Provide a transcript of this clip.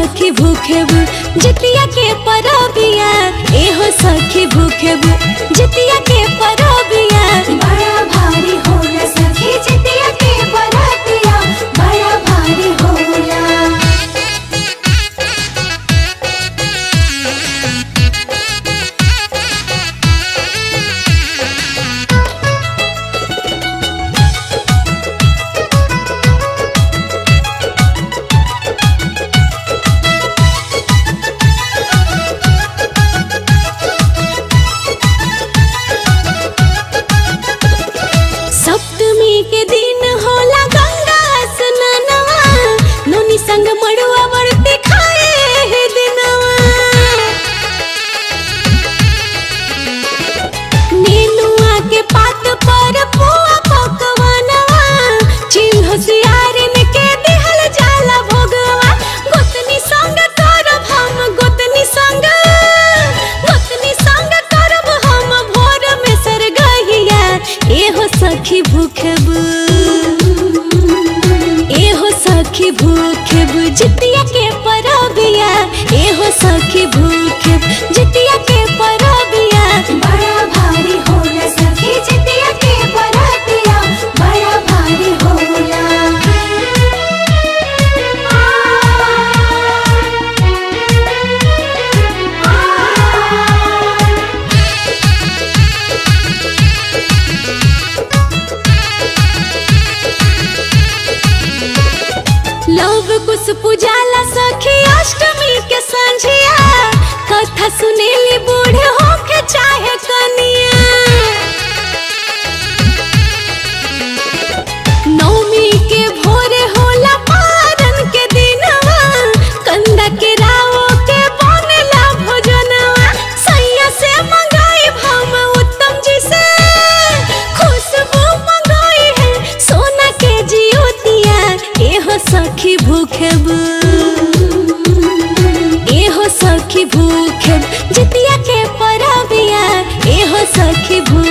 सखी भूखेब जितिया के परबिया एहो सखी भूखेब जितिया के परबिया बड़ा भारी होला सखी जितिया के बरातिया बड़ा भारी होला सप्तमी के दिन होला गंगा स्नानवा नोनी संग मड़ुआ वर्ती खाए हे दिनवा नेनुआ के पात पर पुआ पकवानवा चिन्ह होशियारिन के दिहल जाला भोगवा गोतनी संग करब हम गोतनी संग गोतनी संग करब हम भोर में सरगहिया एहो सखी भूखब एहो सखी भूखेब जितिया के परबिया एहो सखी भूखेब जितिया के परबिया बड़ा भारी होला सखी जितिया के बरातिया बड़ा भारी होला लव कुछ पूजाला सखी अष्टमी के संझिया कथा सुनेली बूढ़े होके चाहे कनिया नौमी के भोरे होला पारन के दिनवा कंदा के रावो के बनेला भोजनवा सैया से मंगाई हम उत्तम जी से खुशबू मंगाई है सोना के जियोतिया एहो सखी भूखेब एहो सखी भूखेब जितिया के परबिया एहो सखी भू